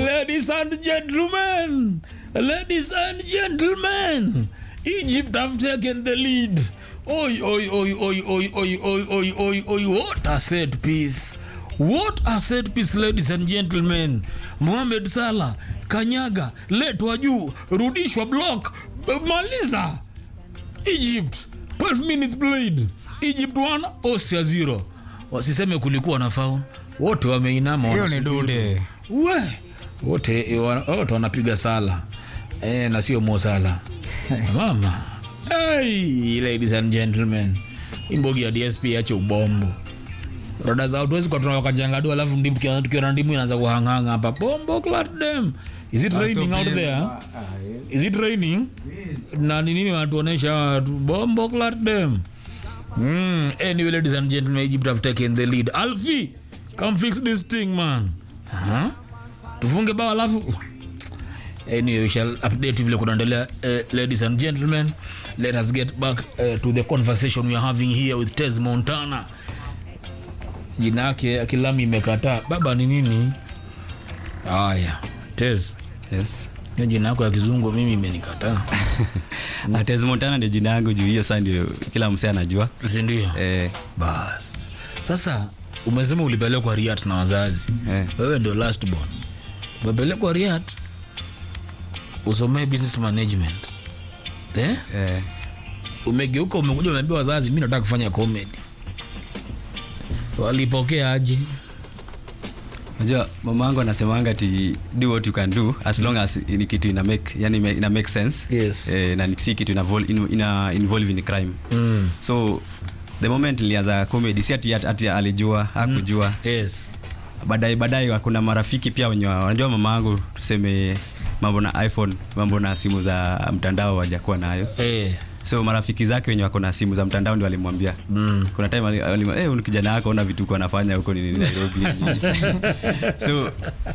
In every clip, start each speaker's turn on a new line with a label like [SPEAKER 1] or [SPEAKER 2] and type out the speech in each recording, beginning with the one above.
[SPEAKER 1] Ladies and gentlemen, ladies and gentlemen, Egypt have taken the lead. Oi, oi, oi, oi, oi, oi, oi, oi, oi, oi, what a set piece. What a set piece, ladies and gentlemen. Mohamed Salah, kanyaga, letwa juu, rudishwa block, maliza. Egypt, 12 minutes played. Egypt 1, Austria 0. Wasiseme kulikuwa na foul. Wote wameinama
[SPEAKER 2] hiyo ni
[SPEAKER 1] wanasujudu.
[SPEAKER 2] dude
[SPEAKER 1] we wote wa- wote wanapiga sala e, na sio mo sala mama hey, ladies and gentlemen imbogi ya dsp ache ubombo roda zao tuwezi kwa tunawakajangadu alafu ndimu tukiwa tukiwa na ndimu inaanza kuhanganga hapa bombo clat them is it raining out there is it raining na ni nini wanatuonesha watu bombo clat them Mm, anyway, ladies and gentlemen, Egypt have taken the lead. Alfie, come fix this thing, man. Huh? Tufunge bao alafu. Anyway, we shall update vile kunaendelea. Uh, ladies and gentlemen, let us get back uh, to the conversation we are having here with Tez Montana. Jina yake akilami imekataa. Baba ni nini? Haya, Tez.
[SPEAKER 2] yes
[SPEAKER 1] Hiyo jina yako ya kizungu mimi imenikataa.
[SPEAKER 2] Atez Montana ndio jina yangu juu hiyo saa ndio kila msee anajua
[SPEAKER 1] Si ndio?
[SPEAKER 2] eh,
[SPEAKER 1] bas sasa umesema ulipelekwa riat na wazazi
[SPEAKER 2] Eh.
[SPEAKER 1] wewe ndio last born umepelekwa riat usomee business management eh?
[SPEAKER 2] eh,
[SPEAKER 1] umegeuka umekuja umeambia wazazi mi nataka kufanya comedy walipokea aje
[SPEAKER 2] unajua mama yangu anasemanga ti do what you can do as long as ni kitu ina make yani ime- ina make sense
[SPEAKER 1] Yes.
[SPEAKER 2] eh, na ni- si kitu ina, vol- ina, ina involve in crime
[SPEAKER 1] mm.
[SPEAKER 2] so the moment nilianza comedy si ati, ati alijua hakujua
[SPEAKER 1] yes
[SPEAKER 2] baadaye baadaye kuna marafiki pia wenye wa- wanajua mama yangu tuseme mambo na iphone mambo na simu za mtandao wajakuwa nayo
[SPEAKER 1] eh.
[SPEAKER 2] so marafiki zake wenye wako na simu za mtandao ndio walimwambia
[SPEAKER 1] mm.
[SPEAKER 2] kuna time ali- alima- eh, huyu kijana wako ona vituko anafanya huko nini nairobi so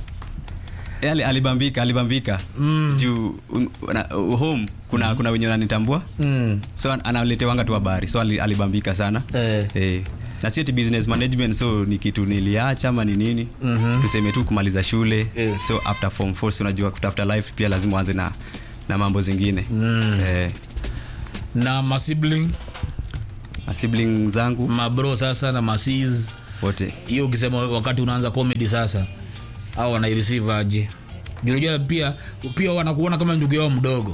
[SPEAKER 2] eh, ali- alibambika alibambika
[SPEAKER 1] Mm.
[SPEAKER 2] juu un- na- uh, home kuna kuna wenye wananitambua
[SPEAKER 1] Mm.
[SPEAKER 2] so an- analetewanga tu habari so ali- alibambika sana
[SPEAKER 1] Eh.
[SPEAKER 2] eh, na si ati business management so ni kitu niliacha ama ni nini
[SPEAKER 1] Mhm.
[SPEAKER 2] tuseme tu kumaliza shule
[SPEAKER 1] Yes.
[SPEAKER 2] so after form four, so unajua kutafuta life pia lazima uanze na na mambo zingine
[SPEAKER 1] Mm.
[SPEAKER 2] eh,
[SPEAKER 1] na masibling
[SPEAKER 2] na sibling zangu
[SPEAKER 1] mabro sasa na masis
[SPEAKER 2] wote
[SPEAKER 1] hiyo ukisema wakati unaanza comedy sasa au wanaireceive aje Juu unajua pia pia wanakuona kama ndugu yao mdogo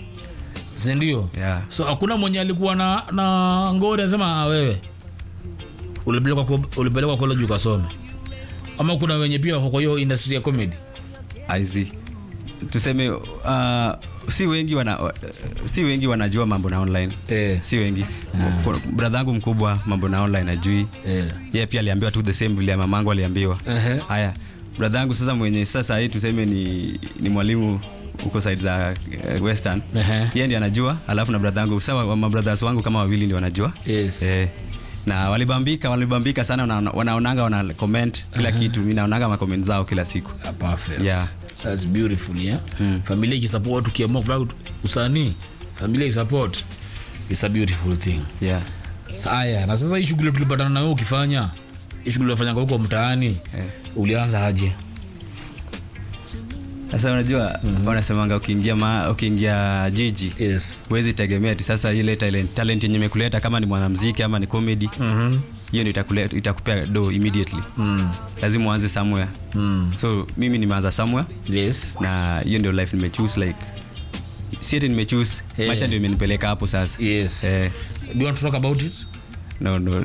[SPEAKER 1] sindio
[SPEAKER 2] yeah.
[SPEAKER 1] so hakuna mwenye alikuwa na, na ngori anasema "Ah, wewe ulipelekwa ko- ulipelekwa college ukasome ama kuna wenye pia wako kwa hiyo industry ya comedy
[SPEAKER 2] Aizi. tuseme uh, si wengi wana uh, si wengi wanajua mambo na online
[SPEAKER 1] eh,
[SPEAKER 2] si wengi mm. bradha yangu mkubwa mambo na online ajui
[SPEAKER 1] eh.
[SPEAKER 2] ye pia aliambiwa tu the same vile mamangu aliambiwa
[SPEAKER 1] Ehe.
[SPEAKER 2] haya bradha yangu sasa mwenye sasa hii tuseme ni, ni mwalimu huko side za uh, western
[SPEAKER 1] Ehe.
[SPEAKER 2] ye ndi anajua alafu na bradha yangu sawa mabradhas wangu kama wawili ndio wanajua
[SPEAKER 1] Yes.
[SPEAKER 2] eh, na walibambika walibambika sana wana- wanaonanga wana comment kila kitu mi naonanga makoment zao kila siku
[SPEAKER 1] Ah, perfect.
[SPEAKER 2] Yeah.
[SPEAKER 1] That's beautiful, yeah? familia ikisupport ukiamua kufanya usanii familia isupport is a beautiful thing
[SPEAKER 2] yeah.
[SPEAKER 1] haya na sasa hii shughuli tulipatana nawe ukifanya hii shughuli unafanyanga huko mtaani
[SPEAKER 2] Eh.
[SPEAKER 1] ulianza aje
[SPEAKER 2] sasa unajua wanasemanga ukiingia ma, ukiingia jiji
[SPEAKER 1] yes
[SPEAKER 2] huwezi tegemea ti sasa ile talent, talent yenye imekuleta kama ni mwanamziki ama ni comedy
[SPEAKER 1] Mhm.
[SPEAKER 2] hiyo ndio itakule- itakupea do immediately
[SPEAKER 1] Mm.
[SPEAKER 2] lazima uanze somewhere
[SPEAKER 1] Mm.
[SPEAKER 2] so mimi nimeanza somewhere
[SPEAKER 1] yes
[SPEAKER 2] na hiyo ndio life nimechoose like si ati nimechoose
[SPEAKER 1] Eh.
[SPEAKER 2] maisha ndio imenipeleka hapo sasa
[SPEAKER 1] yes
[SPEAKER 2] eh,
[SPEAKER 1] do you want to talk about it
[SPEAKER 2] no, no.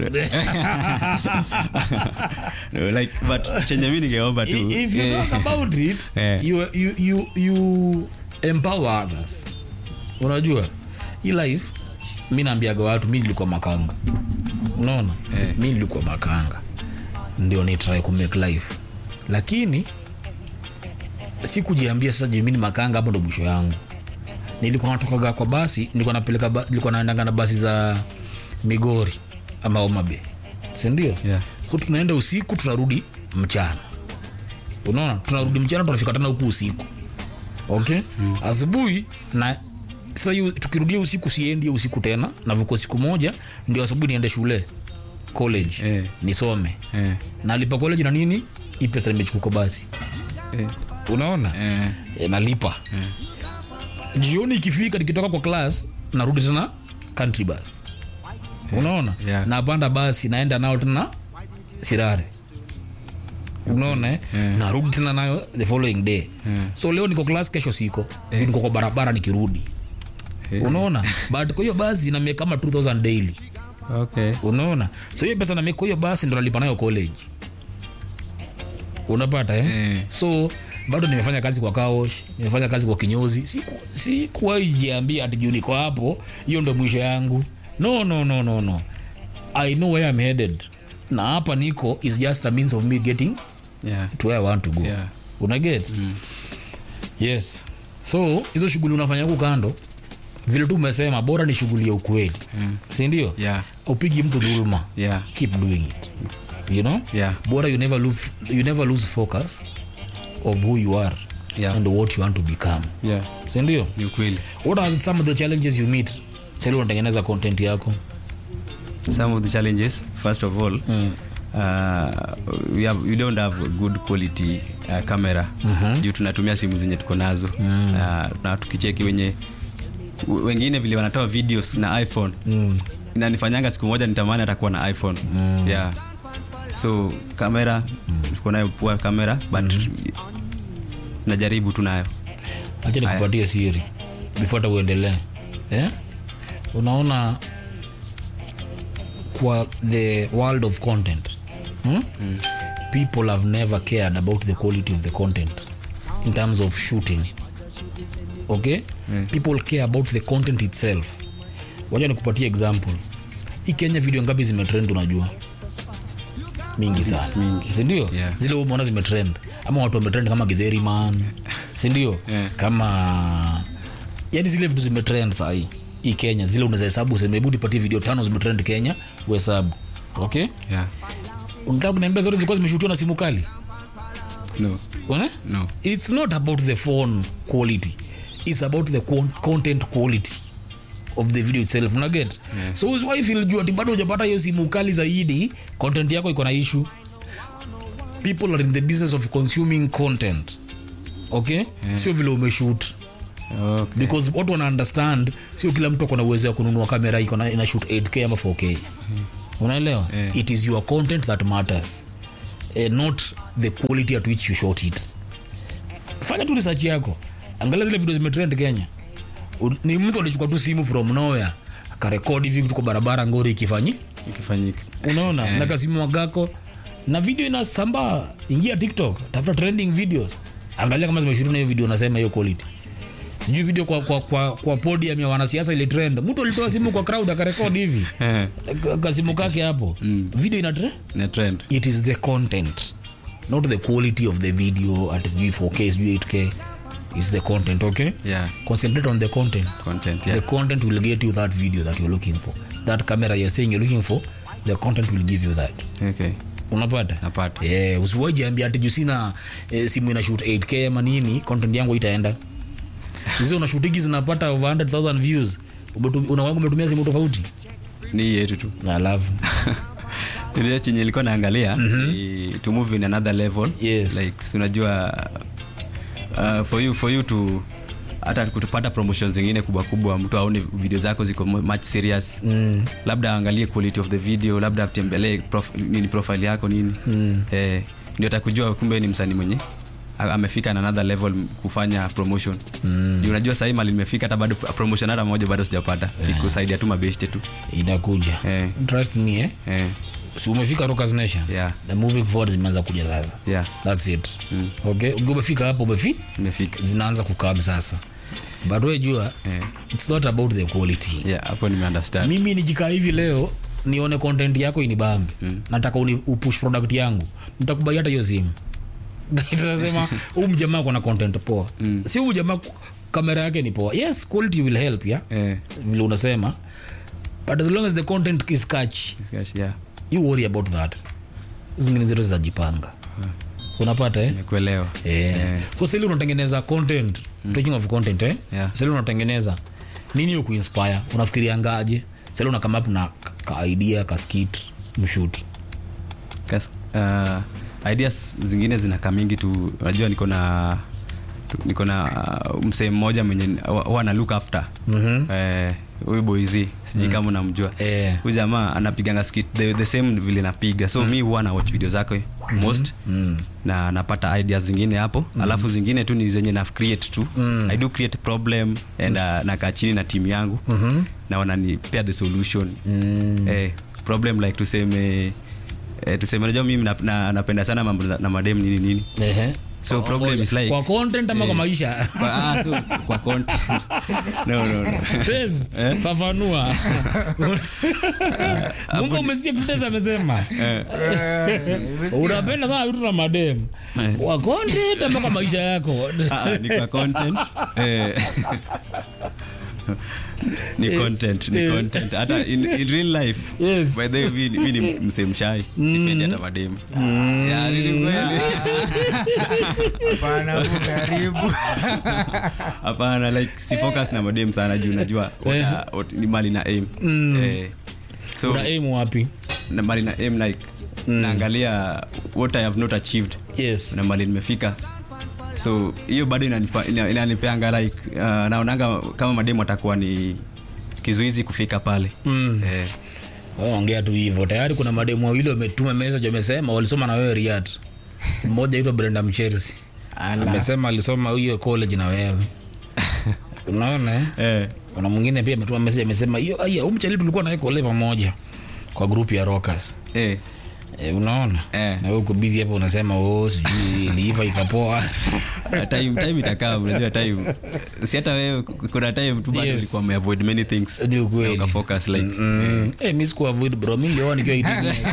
[SPEAKER 2] no, like, but chenye mi ningeomba tu
[SPEAKER 1] if you
[SPEAKER 2] eh,
[SPEAKER 1] talk about it
[SPEAKER 2] Eh.
[SPEAKER 1] you, you, you, you empower others unajua hii life mi naambiaga watu mi nilikuwa makanga unaona
[SPEAKER 2] Eh.
[SPEAKER 1] mi nilikuwa makanga ndio nitrai kumake life lakini sikujiambia sasa juu mi ni makanga hapo ndo mwisho yangu nilikuwa natokaga kwa basi nilikuwa napeleka ba, nilikuwa naendanga na basi za migori ama omabe sindio
[SPEAKER 2] Yeah.
[SPEAKER 1] so tunaenda usiku tunarudi mchana unaona tunarudi mchana tunafika tena huku usiku okay mm. asubuhi na sasa hiyo tukirudia usiku siendi hiyo usiku tena navuko siku moja ndio asubuhi niende shule college
[SPEAKER 2] Eh.
[SPEAKER 1] nisome
[SPEAKER 2] eh,
[SPEAKER 1] nalipa college na nini hii pesa nimechukua kwa basi
[SPEAKER 2] eh.
[SPEAKER 1] unaona
[SPEAKER 2] Eh,
[SPEAKER 1] e, nalipa jioni ikifika nikitoka kwa class narudi tena country bus unaona
[SPEAKER 2] Yeah.
[SPEAKER 1] napanda basi naenda nao tena sirare unaona eh?
[SPEAKER 2] Yeah.
[SPEAKER 1] narudi tena nayo the following day
[SPEAKER 2] Yeah.
[SPEAKER 1] so leo niko class kesho siko yeah. niko kwa barabara nikirudi
[SPEAKER 2] eh,
[SPEAKER 1] unaona but kwa hiyo basi namie kama 2000 daily
[SPEAKER 2] okay.
[SPEAKER 1] unaona so hiyo pesa namie kwa hiyo basi ndo nalipa nayo college unapata eh?
[SPEAKER 2] Eh.
[SPEAKER 1] so bado nimefanya kazi kwa kaosh nimefanya kazi kwa kinyozi Siku- sikuwahi jiambia ati juu niko hapo hiyo ndo mwisho yangu no no no no no i know where i'm headed na hapa niko is just a means of me getting
[SPEAKER 2] Yeah.
[SPEAKER 1] to where i want to go
[SPEAKER 2] Yeah.
[SPEAKER 1] unaget mm. yes so hizo shughuli unafanya huku kando vile tu umesema bora ni shughuli ya ukweli mm. sindio
[SPEAKER 2] Yeah.
[SPEAKER 1] upigi mtu dhuluma
[SPEAKER 2] Yeah.
[SPEAKER 1] keep doing it you know
[SPEAKER 2] Yeah.
[SPEAKER 1] bora you never lose, you never lose focus of who you are
[SPEAKER 2] Yeah.
[SPEAKER 1] and what you want to become
[SPEAKER 2] Yeah.
[SPEAKER 1] sindio
[SPEAKER 2] Ni ukweli.
[SPEAKER 1] what are some of the challenges you meet sali unatengeneza content yako
[SPEAKER 2] some of the challenges first of all
[SPEAKER 1] Mm.
[SPEAKER 2] uh, we, have, we don't have good quality uh, camera
[SPEAKER 1] Mhm.
[SPEAKER 2] juu tunatumia simu zenye tuko nazo
[SPEAKER 1] Mm.
[SPEAKER 2] uh, na tukicheki wenye w- wengine vile wanatoa videos na iphone
[SPEAKER 1] mm.
[SPEAKER 2] inanifanyanga siku moja nitamani atakuwa na iphone mm. yeah so kamera mm. tuko nayo poa kamera but najaribu tu nayo
[SPEAKER 1] acha nikupatie siri before hata uendelee eh? unaona kwa the world of content hmm? mm. people have never cared about the quality of the content in terms of shooting okay
[SPEAKER 2] Mm.
[SPEAKER 1] people care about the content itself wacha nikupatie example hii kenya video ngapi zimetrend unajua mingi sana
[SPEAKER 2] mingi.
[SPEAKER 1] sindio
[SPEAKER 2] Yeah.
[SPEAKER 1] zile umeona zimetrend ama watu wametrend kama githeri man sindio
[SPEAKER 2] Yeah.
[SPEAKER 1] kama yani zile vitu zimetrend sahii hii kenya zile unaweza hesabu useme hebu nipatie video tano zimetrend kenya uhesabu okay
[SPEAKER 2] yeah.
[SPEAKER 1] unataka kuniambia zote zilikuwa zimeshutiwa na simu kali
[SPEAKER 2] no.
[SPEAKER 1] Unaona?
[SPEAKER 2] No.
[SPEAKER 1] it's not about the phone quality it's about the con content quality of the video itself unaget yeah. so usiwaifil ati bado hujapata hiyo simu kali zaidi content yako iko na issue people are in the business of consuming content okay yeah. sio vile umeshoot
[SPEAKER 2] Okay.
[SPEAKER 1] because watu wana understand sio kila mtu akona uwezo wa kununua kamera iko na ina shoot 8k ama 4k unaelewa
[SPEAKER 2] Yeah.
[SPEAKER 1] it is your content that matters eh, not the quality at which you shot it fanya tu research yako angalia zile video zimetrend kenya U- ni mtu alichukua tu simu from nowhere akarekodi hivi tuko barabara ngori ikifanyi
[SPEAKER 2] ikifanyika
[SPEAKER 1] unaona yeah. na kasimu wagako na video inasambaa ingia tiktok tafuta trending videos angalia kama zimeshuru na hiyo video unasema hiyo quality sijui video kwa, kwa, kwa, kwa podium ya wanasiasa ile trend mtu alitoa simu kwa crowd akarekodi hivi
[SPEAKER 2] Eh,
[SPEAKER 1] Ka- kasimu kake hapo mm. video ina trend
[SPEAKER 2] ina trend
[SPEAKER 1] it is the content not the quality of the video at sijui 4k sijui 8k is the content okay
[SPEAKER 2] yeah
[SPEAKER 1] concentrate on the content
[SPEAKER 2] content yeah
[SPEAKER 1] the content will get you that video that you're looking for that camera you're saying you're looking for the content will give you that
[SPEAKER 2] okay
[SPEAKER 1] unapata
[SPEAKER 2] napata
[SPEAKER 1] yeah, usiwajiambia ati juu sina eh, simu ina shoot 8k ama nini content yangu itaenda hizo unashutigi zinapata over 100000 views Umetu- unawaga umetumia simu tofauti
[SPEAKER 2] ni hii yetu tu
[SPEAKER 1] alafu
[SPEAKER 2] ile chenye ilikuwa naangalia ni to move in another level
[SPEAKER 1] Yes.
[SPEAKER 2] like si unajua uh, for you for you to hata kutupata promotion zingine kubwa kubwa mtu aone video zako ziko mu- much serious
[SPEAKER 1] mm.
[SPEAKER 2] labda aangalie quality of the video labda atembelee prof, nini profile yako nini
[SPEAKER 1] Mm.
[SPEAKER 2] eh, ndio atakujua kumbe ni msanii mwenye a- amefika na another level kufanya promotion mm. unajua sahii mali nimefika hata bado promotion hata moja bado sijapata yeah. kusaidia tu mabeshte tu
[SPEAKER 1] inakuja
[SPEAKER 2] Eh.
[SPEAKER 1] trust me eh?
[SPEAKER 2] eh,
[SPEAKER 1] si umefika Rockers Nation
[SPEAKER 2] Yeah.
[SPEAKER 1] the moving forward zimeanza kuja sasa
[SPEAKER 2] yeah
[SPEAKER 1] that's it mm. okay Ukiwa umefika hapo umefi
[SPEAKER 2] nimefika
[SPEAKER 1] zinaanza kukam sasa but we jua
[SPEAKER 2] eh,
[SPEAKER 1] it's not about the quality
[SPEAKER 2] yeah hapo nimeunderstand
[SPEAKER 1] mimi nikikaa hivi leo nione content yako inibambi mm. nataka uni, upush product yangu nitakubai hata hiyo simu tasema huu mjamaa kona content poa mm. si huu jamaa ku- kamera yake ni poa yes quality will help ya
[SPEAKER 2] eh,
[SPEAKER 1] vile unasema but as long as the content is catch
[SPEAKER 2] gosh, yeah
[SPEAKER 1] you worry about that zingine zote zitajipanga unapata eh?
[SPEAKER 2] nimekuelewa
[SPEAKER 1] yeah. so sili unatengeneza content talking of content eh?
[SPEAKER 2] Yeah.
[SPEAKER 1] sili unatengeneza nini hiyo kuinspire unafikiria ngaje sili una come up na ka- ka idea ka skit mshoot
[SPEAKER 2] Kas, uh, ideas zingine zinakaa mingi tu unajua niko na tu- niko na uh, msee mmoja mwenye wa- huwa na look after
[SPEAKER 1] Mhm.
[SPEAKER 2] eh, huyu boizi sijui kama unamjua
[SPEAKER 1] Eh.
[SPEAKER 2] huyu jamaa anapiganga skit the, the same vile napiga so mi huwa na watch video zake most
[SPEAKER 1] Mm.
[SPEAKER 2] na napata ideas zingine hapo alafu zingine tu ni zenye na create tu i do create problem and uh, nakaa chini na timu yangu
[SPEAKER 1] Mhm.
[SPEAKER 2] na wananipea the solution
[SPEAKER 1] Mm.
[SPEAKER 2] eh, problem like tuseme eh, tuseme najua mimi na, na, napenda sana mambo na, na madem nini nini
[SPEAKER 1] Ehe.
[SPEAKER 2] So
[SPEAKER 1] Kwa-
[SPEAKER 2] problem is like-
[SPEAKER 1] kwa content ama kwa maisha
[SPEAKER 2] kwa, ah, so, kwa content no, no, no.
[SPEAKER 1] Tez, fafanua mungu umesikia Tez amesema unapenda sana vitu na madem
[SPEAKER 2] Eh.
[SPEAKER 1] kwa content ama kwa maisha yako
[SPEAKER 2] Ah, ni kwa content eh, ni
[SPEAKER 1] Yes.
[SPEAKER 2] content ni
[SPEAKER 1] Yes.
[SPEAKER 2] content hata in, in real life
[SPEAKER 1] Yes.
[SPEAKER 2] by the way mi, mi ni msemshai sipendi hata mademu Ya, ni kweli.
[SPEAKER 3] Hapana, hapo karibu
[SPEAKER 2] hapana like si focus na madem sana juu najua
[SPEAKER 1] Eh.
[SPEAKER 2] what- what- ni mali na aim eh, so
[SPEAKER 1] una aim wapi
[SPEAKER 2] na mali na aim like naangalia what i have not achieved
[SPEAKER 1] yes
[SPEAKER 2] na mali nimefika so hiyo bado inanipa- ina- inanipeanga like uh, naonanga kama mademu atakuwa ni kizuizi kufika pale
[SPEAKER 1] Mm.
[SPEAKER 2] eh,
[SPEAKER 1] ongea tu hivyo tayari kuna mademu wawili wametuma message wamesema walisoma na wewe riat mmoja aitwa brenda mchelsea amesema alisoma hiyo college na wewe unaona eh?
[SPEAKER 2] eh,
[SPEAKER 1] kuna mwingine pia ametuma message amesema hiyo aya huyu mchali tulikuwa naye kole pamoja kwa group ya rockers
[SPEAKER 2] eh,
[SPEAKER 1] e, unaona
[SPEAKER 2] Eh.
[SPEAKER 1] na wewe uko busy hapo unasema oh sijui iliiva ikapoa
[SPEAKER 2] time, time itakaa unajua time si hata wewe kuna time tu bado
[SPEAKER 1] Yes.
[SPEAKER 2] ulikuwa umeavoid many things
[SPEAKER 1] Ni ukweli.
[SPEAKER 2] Na ukafocus like
[SPEAKER 1] Mm. Eh, mi sikuwa avoid bro mi nilioa nikiwa 18 years.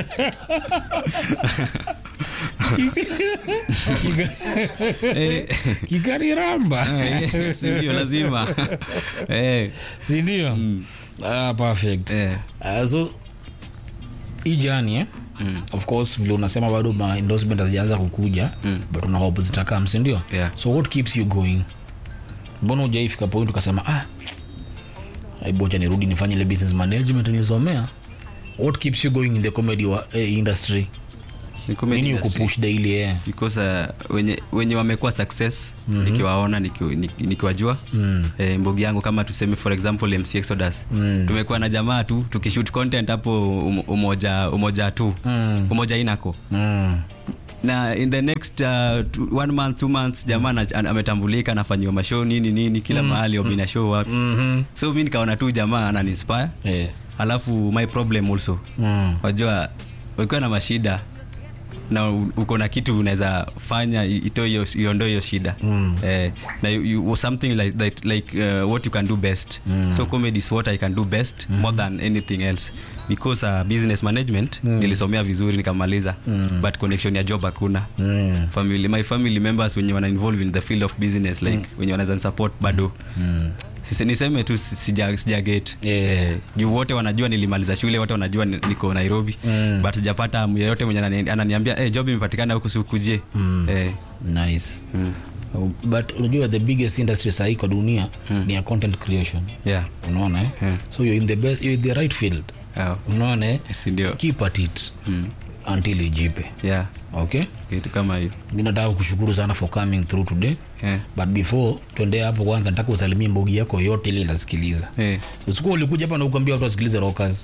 [SPEAKER 1] Kika-
[SPEAKER 2] eh,
[SPEAKER 1] kikariramba
[SPEAKER 2] eh, si ndio lazima eh,
[SPEAKER 1] sindio ah, perfect
[SPEAKER 2] eh,
[SPEAKER 1] Ah, so hii jani eh? of course vile unasema bado ma endorsement hazijaanza kukuja but una hope zitakam sindio
[SPEAKER 2] Yeah.
[SPEAKER 1] so what keeps you going mbona ujaifika point ukasema ah aibocha nirudi nifanye ile business management nilisomea what keeps you going in the comedy wa, eh, industry
[SPEAKER 2] ni comedy
[SPEAKER 1] nini
[SPEAKER 2] industry.
[SPEAKER 1] ukupush daily eh?
[SPEAKER 2] because uh, wenye, wenye wamekuwa success mm-hmm. nikiwaona niki- niki- nikiwajua mm. eh, mbogi yangu kama tuseme for example mc exodus mm. tumekuwa na jamaa tu tukishoot content hapo um, umoja umoja tu
[SPEAKER 1] Mm.
[SPEAKER 2] umoja inako
[SPEAKER 1] mm.
[SPEAKER 2] na in the next uh, two, one month two months jamaa ana- ana- ametambulika anafanyiwa mashow nini nini kila mahali obina show wapi
[SPEAKER 1] mm-hmm.
[SPEAKER 2] so mi nikaona tu jamaa ananinspire
[SPEAKER 1] eh.
[SPEAKER 2] alafu my problem also
[SPEAKER 1] mm.
[SPEAKER 2] wajua ukiwa na mashida na u- uko na kitu unaweza fanya i- itoe hiyo iondoe hiyo shida mm. eh, na you, you, something like, that, like uh, what you can do best mm. so comedy is what i can do best mm. more than anything else because uh, business management mm. nilisomea vizuri nikamaliza mm. but connection ya job hakuna
[SPEAKER 1] Mm.
[SPEAKER 2] family my family members wenye wana involve in the field of business like mm. wenye wanaweza support bado mm. Sise, niseme tu si- sija, sija get
[SPEAKER 1] Yeah.
[SPEAKER 2] eh, juu wote wanajua nilimaliza shule wote wanajua ni- niko nairobi
[SPEAKER 1] Mm.
[SPEAKER 2] but sijapata mtu yeyote mwenye anani- ananiambia hey, job imepatikana huku sikuje mm. eh,
[SPEAKER 1] nice
[SPEAKER 2] mm.
[SPEAKER 1] Uh, but unajua the biggest industry sahii kwa dunia ni ya content creation
[SPEAKER 2] yeah.
[SPEAKER 1] unaona eh?
[SPEAKER 2] Yeah.
[SPEAKER 1] so you're in the best you're in the right field
[SPEAKER 2] Oh,
[SPEAKER 1] unaona eh?
[SPEAKER 2] si ndio
[SPEAKER 1] keep at it
[SPEAKER 2] mm.
[SPEAKER 1] until ijipe
[SPEAKER 2] yeah.
[SPEAKER 1] okay
[SPEAKER 2] kitu kama hiyo
[SPEAKER 1] mi nataka kushukuru sana for coming through today
[SPEAKER 2] yeah.
[SPEAKER 1] but before tuendee hapo kwanza nataka usalimie mbogi yako yote ile inasikiliza
[SPEAKER 2] eh.
[SPEAKER 1] usikuwa ulikuja hapa na ukuambia watu wasikilize rockers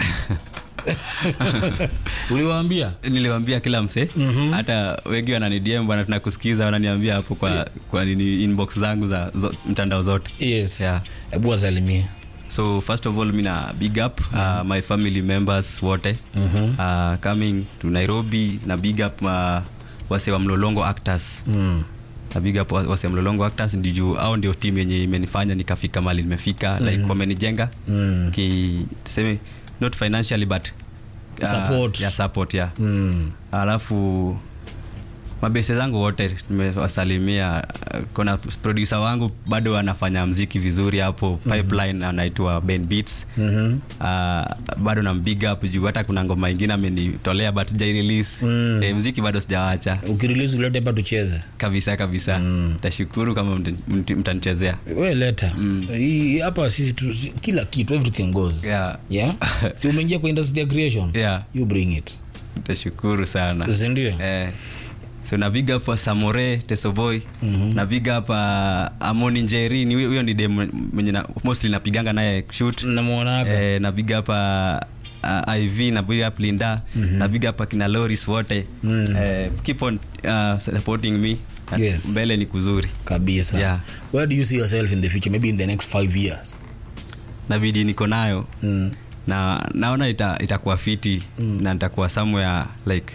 [SPEAKER 1] uliwaambia
[SPEAKER 2] niliwambia kila mse hata wengi wananidm bwana tunakusikiza wananiambia hapo kwa, kwa nini inbox zangu za zo, mtandao zote
[SPEAKER 1] yes
[SPEAKER 2] Yeah.
[SPEAKER 1] hebu wasalimie
[SPEAKER 2] so first of all mina big up uh, my family members wote uh, coming to nairobi na big up uh, wase wa mlolongo actors
[SPEAKER 1] mm.
[SPEAKER 2] na big up wa- wase wa mlolongo actors ndio juu au ndio team yenye imenifanya nikafika mali nimefika like wamenijenga
[SPEAKER 1] Mm.
[SPEAKER 2] ki tuseme not financially but uh,
[SPEAKER 1] Support.
[SPEAKER 2] yeah, support yeah.
[SPEAKER 1] Mm.
[SPEAKER 2] alafu mabese zangu wote nimewasalimia Uh, kuna producer wangu bado anafanya mziki vizuri hapo pipeline anaitwa ben beats
[SPEAKER 1] Mhm.
[SPEAKER 2] uh, bado na big up juu hata kuna ngoma ingine amenitolea but sijai release
[SPEAKER 1] Mm.
[SPEAKER 2] eh, mziki bado sijawacha
[SPEAKER 1] ukirelease ulete hapa tucheze
[SPEAKER 2] kabisa kabisa tashukuru kama mta- mta- mtanichezea
[SPEAKER 1] we leta Hii- hapa sisi tu, si- kila kitu everything goes
[SPEAKER 2] yeah.
[SPEAKER 1] yeah si umeingia kwa industry ya creation
[SPEAKER 2] yeah.
[SPEAKER 1] you bring it
[SPEAKER 2] tashukuru sana
[SPEAKER 1] sindio
[SPEAKER 2] eh, so na big up samore tesoboy na big up uh, amoni njeri ni huyo huyo ni dem mwenye na, mostly napiganga naye shoot
[SPEAKER 1] namwonaga
[SPEAKER 2] eh, na big up uh, uh, iv na big up linda na big up akina loris wote eh, keep on uh, supporting me
[SPEAKER 1] Yes.
[SPEAKER 2] mbele ni kuzuri
[SPEAKER 1] kabisa
[SPEAKER 2] Yeah.
[SPEAKER 1] where do you see yourself in the future maybe in the next five years
[SPEAKER 2] na bidii niko nayo
[SPEAKER 1] mm.
[SPEAKER 2] na naona ita- itakuwa fiti na nitakuwa somewhere like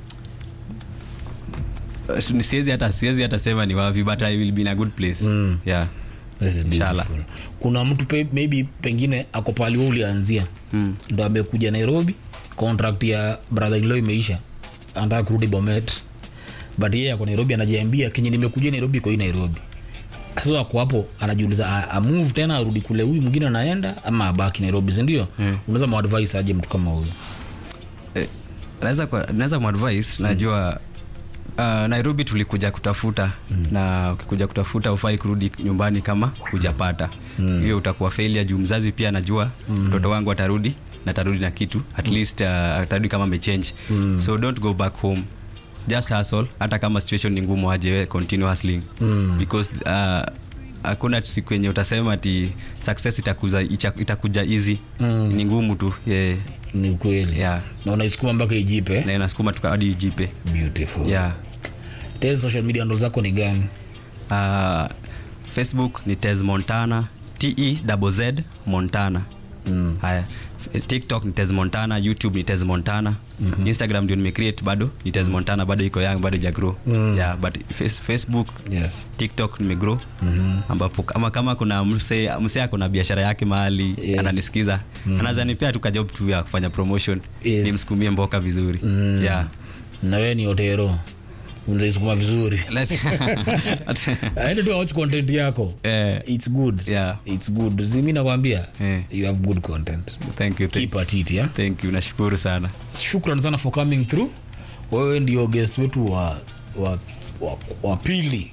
[SPEAKER 2] uh, siwezi hata siwezi hata sema ni wapi but i will be in a good place
[SPEAKER 1] Mm.
[SPEAKER 2] yeah
[SPEAKER 1] This is
[SPEAKER 2] Inshallah.
[SPEAKER 1] beautiful. kuna mtu pe, maybe pengine ako pali we ulianzia
[SPEAKER 2] Mm.
[SPEAKER 1] ndo amekuja nairobi contract ya brother in law imeisha anataka kurudi bomet but yeye ako nairobi anajiambia kenye nimekuja nairobi iko hii nairobi sasa ako hapo anajiuliza a- amove tena arudi kule huyu mwingine anaenda ama abaki nairobi sindio mm. unaweza mwadvise aje mtu kama huyu
[SPEAKER 2] Eh, naweza kwa- naweza mwadvice najua uh, nairobi tulikuja kutafuta mm. na ukikuja kutafuta ufai kurudi nyumbani kama hujapata hiyo mm. utakuwa failure juu mzazi pia anajua mtoto wangu atarudi na atarudi na kitu at least uh, atarudi kama amechange mm. so don't go back home just hustle hata kama situation ni ngumu aje we continue hustling mm. because uh, hakuna siku yenye utasema ati success itakuza, icha- itakuja easy mm. ni ngumu tu yeah.
[SPEAKER 1] ni ukweli
[SPEAKER 2] Yeah.
[SPEAKER 1] na unaisukuma mpaka ijipe
[SPEAKER 2] na inasukuma tuka hadi ijipe
[SPEAKER 1] beautiful
[SPEAKER 2] yeah.
[SPEAKER 1] Tezi social media handle zako ni gani
[SPEAKER 2] uh, facebook ni tes montana te double z montana mm. haya F- tiktok ni tes montana youtube ni tes montana mm-hmm. instagram ndio nimecreate bado ni tes montana bado iko young bado ijagrow mm. yeah, but face, facebook
[SPEAKER 1] yes
[SPEAKER 2] tiktok nimegrow mm-hmm. ambapo kama kama kuna mse mse ako na biashara yake mahali
[SPEAKER 1] Yes.
[SPEAKER 2] ananisikiza mm-hmm. anaweza nipea tu kajob tu ya kufanya promotion
[SPEAKER 1] Yes.
[SPEAKER 2] nimsukumie mboka vizuri mm. yeah.
[SPEAKER 1] na wewe ni otero unaisukuma vizuri
[SPEAKER 2] Let's-
[SPEAKER 1] aende tu awatch content yako
[SPEAKER 2] Eh.
[SPEAKER 1] its good
[SPEAKER 2] Yeah.
[SPEAKER 1] its good zimi nakwambia
[SPEAKER 2] Eh.
[SPEAKER 1] you have good content
[SPEAKER 2] thank you thank,
[SPEAKER 1] keep at it yeah?
[SPEAKER 2] thank you nashukuru sana
[SPEAKER 1] shukran sana for coming through wewe ndio guest wetu wa wa, wa, wa pili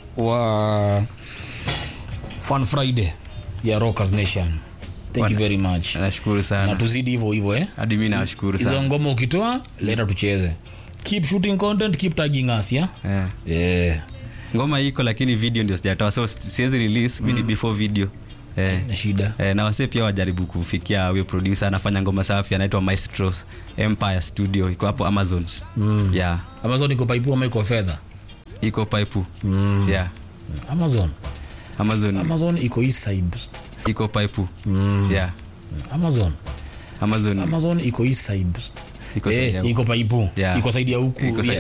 [SPEAKER 1] wa fun friday ya rockers nation thank you very much
[SPEAKER 2] nashukuru
[SPEAKER 1] na
[SPEAKER 2] sana
[SPEAKER 1] tuzidi hivyo hivyo eh?
[SPEAKER 2] hadi mi nawashukuru
[SPEAKER 1] hizo
[SPEAKER 2] sana
[SPEAKER 1] ngoma ukitoa leta tucheze keep shooting content keep tagging us yeah?
[SPEAKER 2] yeah.
[SPEAKER 1] yeah.
[SPEAKER 2] ngoma iko lakini video ndio sijatoa so siwezi release mm. before video eh.
[SPEAKER 1] na shida
[SPEAKER 2] Eh, na wasee pia wajaribu kufikia huyo producer anafanya ngoma safi anaitwa maestros empire studio iko hapo amazon mm. yeah
[SPEAKER 1] amazon iko paipu ama iko fedha
[SPEAKER 2] iko pipe mm. yeah
[SPEAKER 1] amazon
[SPEAKER 2] amazon
[SPEAKER 1] amazon iko east side
[SPEAKER 2] iko pipe mm. yeah
[SPEAKER 1] amazon
[SPEAKER 2] amazon
[SPEAKER 1] amazon iko east side
[SPEAKER 2] Iko side
[SPEAKER 1] eh,
[SPEAKER 2] ya huku.
[SPEAKER 1] iko paipu
[SPEAKER 2] Yeah.
[SPEAKER 1] iko saidi ya huku
[SPEAKER 2] Iko side